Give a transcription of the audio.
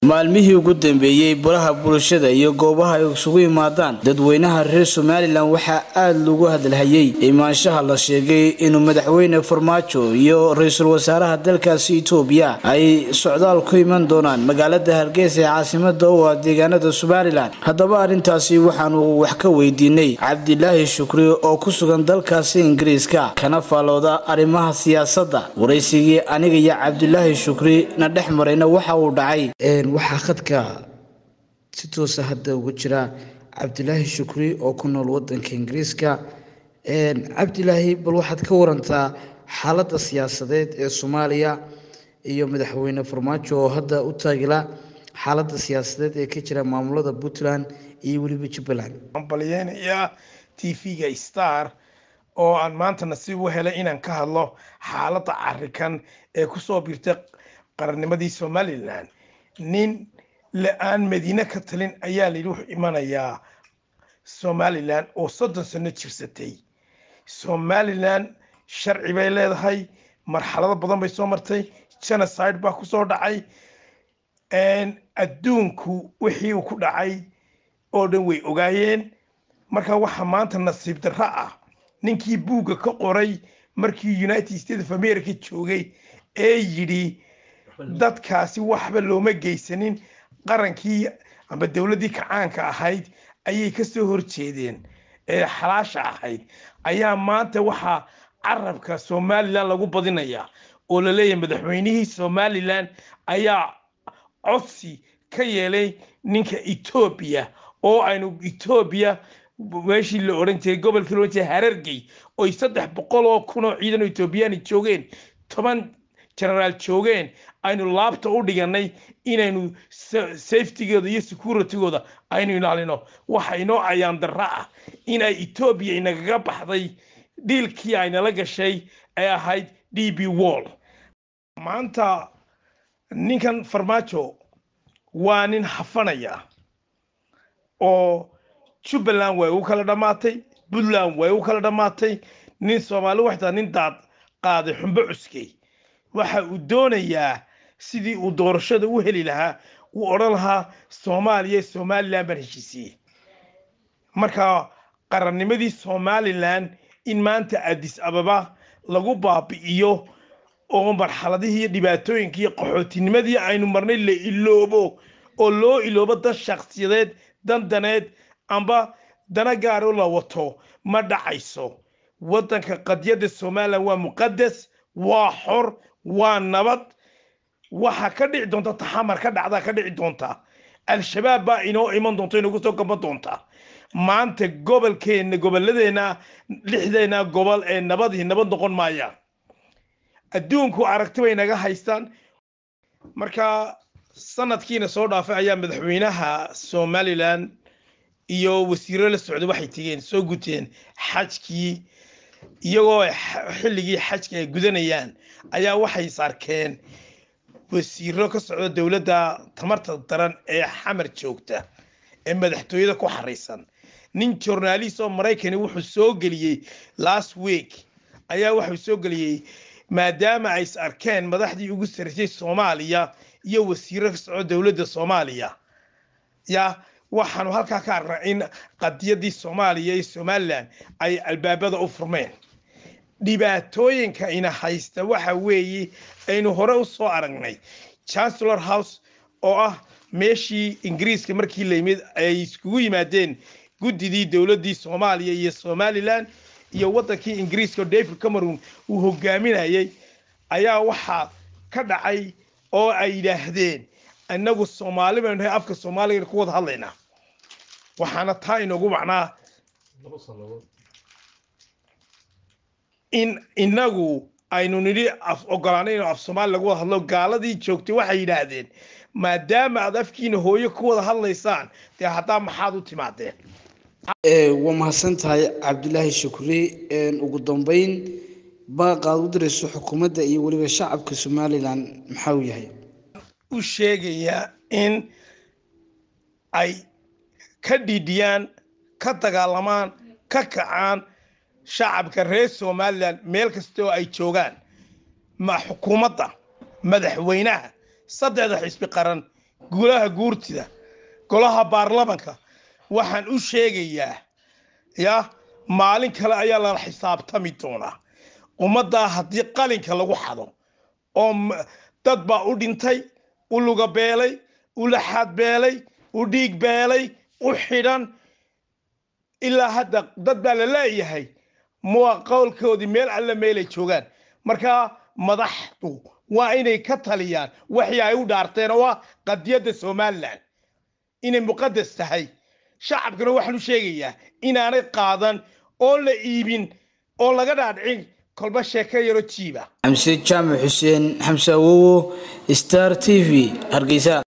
maalmihii ugu dambeeyey baraha bulshada iyo goobaha ay isugu yimaadaan dadweynaha reer somalilan waxaa aada lagu hadalhayay imaanshaha la sheegay inuu madaxweyne farmaajo iyo ra-iisul wasaaraha dalkaasi itoobiya ay socdaal ku iman doonaan magaalada hargeysa ee caasimada u ah deegaanada somalilan haddaba arrintaasi waxaanu wax ka weydiinay cabdilaahi shukri oo ku sugan dalkaasi ingiriiska kana faalooda arrimaha siyaasadda waraysigii aniga iyo cabdilaahi shukri na dhex marayna waxa uu dhacay waxaa khadka si toosa hadda uga jira cabdilaahi shukri oo ku nool wadanka ingiriiska cabdilaahi bal waxaad ka warantaa xaaladda siyaasadeed ee soomaaliya iyo madaxweyne farmaajo oo hadda u taagila xaaladda siyaasadeed ee ka jira maamulada puntland iyo weliba jubbaland waxaan balyeynayaa t v-ga star oo aan maanta nasiib u helay inaan ka hadlo xaaladda carikan ee kusoo birtay qarannimadii somalilan nin la-aan madiine ka talin ayaa layidhi wuxuu imanayaa somalilan oo soddon sano jirsatay somalilan sharci bay leedahay marxalado badan bay soo martay genocide baa kusoo dhacay adduunku wixii uu ku dhacay oo dhan way ogaayeen marka waxaa maanta nasiib darro ah ninkii buugga ka qoray markii united states of america joogay ee yidhi dadkaasi waxba looma geysanin qarankii amba dowladdii kacaanka ahayd ayay ka soo horjeedeen ee xalaasha ahayd ayaa maanta waxaa carabka somalilan lagu badinayaa oo la leeyahay madaxweynihii somalilan ayaa codsi ka yeelay ninka etoobiya oo aynu etoobiya meeshii la odhan jiray gobolkii la odhan jiray harargey oy saddex boqol oo kun oo ciidan oo etoobiyaani joogeen toban genaraal joogeen aynu laabta u dhiganay inaynu safetygooda iyo securitygooda aynu ilaalino waxa inoo ayaan darra ah inay etoobiya inagaga baxday dhiilkii aynala gashay ee ahayd d b wall maanta ninkan farmaajo waa nin hafanaya oo jubbaland way u kala dhammaatay puntland way u kala dhammaatay nin soomaali waxtaa nin daad qaaday xumbo cuskey waxa uu doonayaa sidii uu doorashada u heli lahaa uu odhan lahaa soomaaliya somalilan baan heshiisiiyey marka qarannimadii somalilan in maanta adis ababa lagu baabi'iyo oo marxaladihii iyo dhibaatooyinkii iyo qaxootinimadii aynu marnay la iloobo oo loo iloobo dan shakhsiyadeed dan daneed amba dana gaaro la wato ma dhacayso waddanka qadyadda somalilan waa muqadas waa xor waa nabad waxa ka dhici doonta taxamar ka dhacdaa ka dhici doonta al-shabaab baa inoo iman doonta inagu soo gaban doonta maanta gobolkeenna gobolladeenna lixdeena gobol ee nabadii nabad noqon maaya adduunku aragti bay naga haystaan marka sanadkiina soo dhaafay ayaa madaxweynaha somalilan iyo wasiiro la socda waxay tegeen soo guteen xajkii iyagoo xilligii xajka ay gudanayaan ayaa waxay saarkeen wasiiro ka socda dowladda tamarta daran ee xamar joogta ee madaxtooyada ku xaraysan nin journalist oo maraykani wuxuu soo geliyey last week ayaa wuxuu soo geliyey maadaama ay is arkeen madaxdii ugu sarreysay soomaaliya iyo wasiiro ka socda dowladda soomaaliya ya waxaanu halkaa ka arnaa in qadiyadii soomaaliya iyo somalilan ay albaabada u furmeen dhibaatooyinka ina haysta waxa weeye aynu hore u soo aragnay chancellor house oo ah meeshii ingiriiska markii la yimid ay iskugu yimaadeen guddidii dowladdii soomaaliya iyo somalilan iyo waddankii ingiriiska oo david cameron uu hogaaminayay ayaa waxaa ka dhacay oo ay yidhaahdeen innagu soomaali baynu nahay afka soomaaliga ku wada hadlaynaa waxaana taa inoogu macnaa in inagu aynu nidhi af ogolaanay inuu af soomaali lagu wada hadlo gaaladii joogtay waxay yidhaahdeen maadaama aad afkiina hooyo ku wada hadlaysaan dee haddaa maxaad u timaadeen waa mahadsan tahay cabdilaahi shukri ugu dambeyn baaqaad u dirayso xukuumadda iyo weliba shacabka somalilan maxaa uu yahay u sheegayaa in ay ka dhiidhiyaan ka dagaalamaan ka kacaan shacabka reer somalilan meel kasta oo ay joogaan ma xukuumadda madaxweynaha saddexda xisbi qaran golaha guurtida golaha baarlamanka waxaan u sheegayaa ya maalin kale ayaa lala xisaabtami doonaa ummaddaa haddii qalinka lagu xado oo dad baa u dhintay u luga beelay u laxaad beelay u dhiig beelay u xidhan ilaa hadda dad baa la leeyahay mua qowlkoodii meel alle meelay joogaan markaa madaxdu waa inay ka taliyaan waxii ay u dhaarteen oo ah qadiyadda somalilan inay muqadas tahay shacabkana waxaan u sheegayaa inaanay qaadan oon la iibin oon laga dhaadhicin kolba sheeko yaro jiiba xamse jaamac xuseen xamse awowo star t v hargeysa